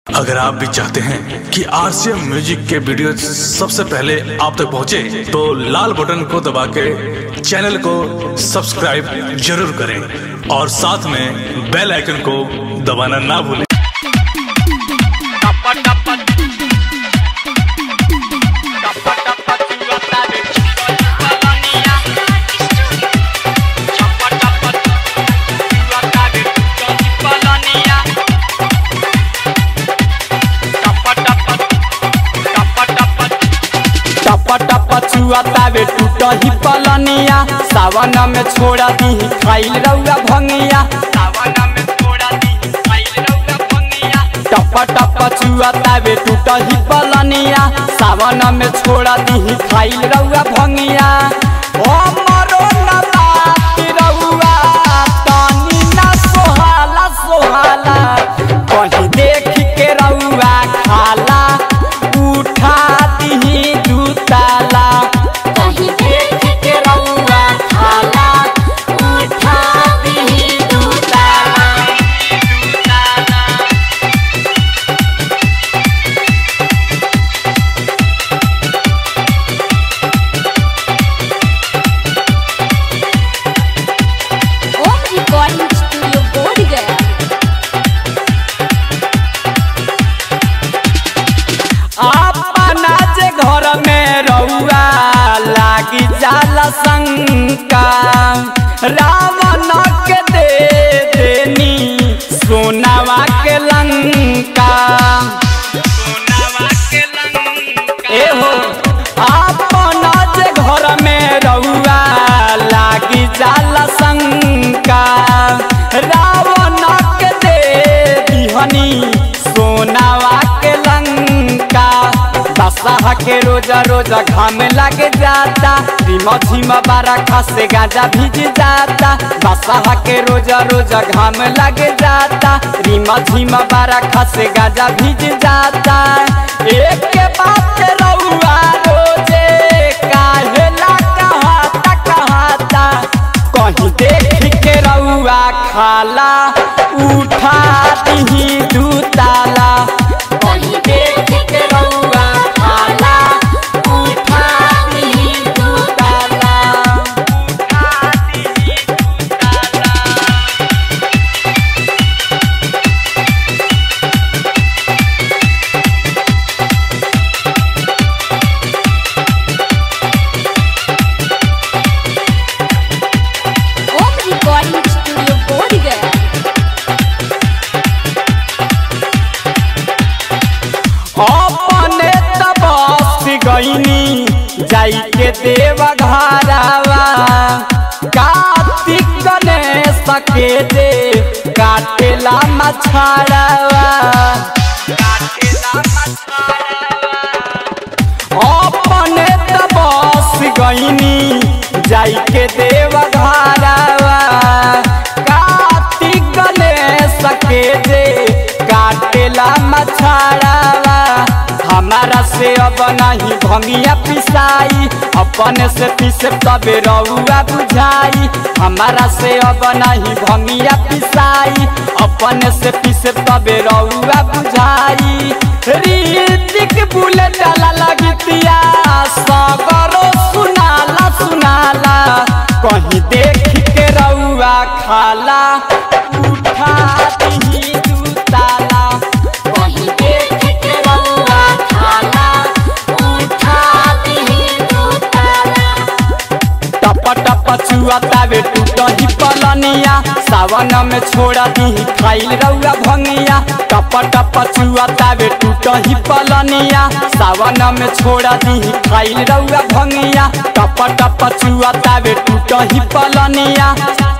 अगर आप भी चाहते हैं कि आरसीएम म्यूजिक के वीडियो सबसे पहले आप तक पहुंचे, तो लाल बटन को दबा के चैनल को सब्सक्राइब जरूर करें और साथ में बेल आइकन को दबाना ना भूलें टप टप छुआतावे टूट ही पलनिया सावन में छोड़ा दी खाइल रउआ भंगिया सावन में छोड़ा दी खाइल रउआ भंगिया टप टप छुआतावे टूट ही पलनिया सावन में छोड़ा दी खाइल रउआ भंगिया ओ मरो न बात रउआ तनी ना सोहाला सोहाला कहीं देख के रउआ खाला उठा दी दूताला कहीं देख के रउआ खाला उठा दी दूताला ओम रिकॉर्डिंग स्टूडियो बोध गया अपना जे घर में रउआ लागी जाला शंका रावण के दे देनी सोनावा के लंका एहो अपना जे घर में रउआ लागी जाला शंका रावण के दे दिहनी सोनावा के लंका दशहा के रोजा रोजा घाम लग जाता रिम झिम बारखा से गाजा भीज जाता दशहा के रोजा रोजा घाम लग जाता रिम झिम बारखा से गाजा भीज जाता एक के बात रउआ रोजे काहेला कहाता कहाता कहीं देख के रउआ खाला उठा दी दूताला कहीं देख के रउआ खाला उठा दी दूताला ओम रिकॉर्डिंग स्टूडियो बोध गया अपने तबस गईनी जाई के देव घरावा कार्तिक गणेश के दे काटेला मछाड़ावा अपने तबस गईनी जाई के देव घरावा कार्तिक गणेश के दे काटेला मछाड़ावा हमारा से अब नहीं भंगिया पिसाई अपने से पीसे तबे रउआ बुझाई हमारा से अब नहीं भंगिया पिसाई अपने से पीसे तबे रउआ बुझाई रीतिक बुलेट डाला लगतिया सगरो सुनाला सुनाला कहीं देख के रउआ खाला उठा दी दूताला कहीं देख के रउआ खाला उठा दी दूताला टप टप छुआतावे टूट ही पलनिया सावन में छोड़ा दी खाइल रउआ भंगिया टप टप छुआतावे टूट ही पलनिया सावन में छोड़ा दी खाइल रउआ भंगिया टप टप छुआतावे टूट ही पलनिया